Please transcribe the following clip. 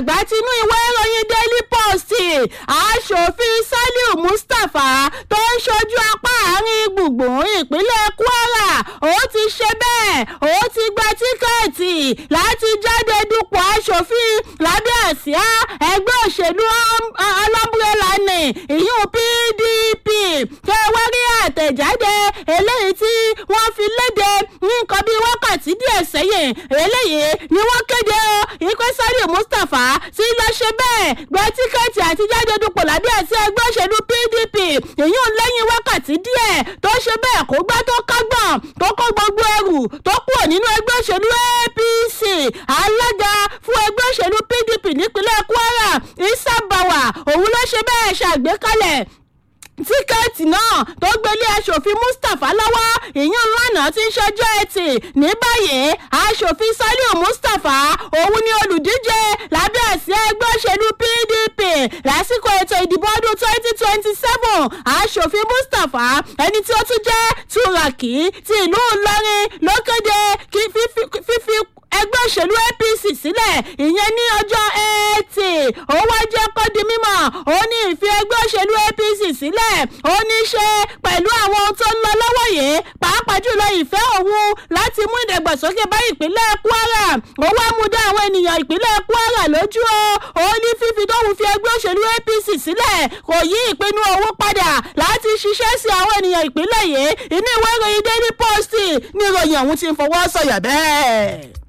àgbà tinú ìwé ìròyìn daily post aṣòfin saliu mustapha tó ń ṣojú apá àárín gbùngbùn ìpínlẹ̀ kwara ó ti ṣe bẹ́ẹ̀ ó ti gba tíkẹ́ẹ̀tì láti jáde dupò aṣòfin lábẹ́ àsíá ẹgbẹ́ òṣèlú ọlọ́mbrẹ́là ní ìyún pdp kẹwàrí àtẹ̀jáde eléyìí tí wọ́n fi léde ní nǹkan bíi wákàtí díẹ̀ sẹ́yìn eléyìí ni wọ́n kéde o ìpè saliu mustapha tí lọ ṣe bẹ́ẹ̀ gba tíkẹ́ẹ̀tì àti jáde dupò lábẹ́ àsíá ẹgbẹ́ òṣèlú pdp ìyún lẹ́yìn wákàtí díẹ̀ tó ṣe bẹ́ẹ̀ kó gbá tó kágbọ̀n tó kó gbogbo ẹrù tó kúrò nínú ẹgbẹ́ òṣèlú apc alága fún ẹgbẹ́ òṣèlú pdp nípínlẹ̀ kwara isa bawa òun ló ṣe bẹ́ẹ̀ ṣàgbékalẹ̀ tíkẹ́ẹ̀tì náà tó gbélé aṣòfin mustapha lọ́wọ́ ìyún lánàá tí ń ṣọjọ́ ẹtì ní báyìí aṣòfin saliu mustapha òun ni olùdíje lábẹ́ àsíá ẹgbẹ́ òṣèlú pdp lásìkò ètò ìdìbò ọdún twenty twenty seven aṣòfin mustapha ẹni tí ó tún jẹ́ turaki ti ìlú ìlọrin ló kéde fífi ẹgbẹ́ òṣèlú apc sílẹ̀ ìyẹn ní ọjọ́ ẹtì ó wá jẹ́ kó di mímọ̀ ó ní ìfi ẹgbẹ́ òṣèlú apc sílẹ̀ ó ní ṣe pẹ̀lú àwọn ohun tó ń lọ lọ́wọ́ yìí pàápàá jùlọ ìfẹ́ òun láti mú ìdàgbàsókè bá ìpínlẹ̀ kwara ó wá mú dá àwọn ènìyàn ìpínlẹ̀ kwara lójú o ó ní fífi tóun fi ẹgbẹ́ òṣèlú apc sílẹ̀ kò yí ìpinnu òun padà láti ṣiṣẹ́ sí àwọn ènìyàn ìpínlẹ̀ yìí inú ìwé ìròyìn daily post ní ìròyìn ọ̀hún ti ń fọwọ́ sọ̀yà bẹ́ẹ̀.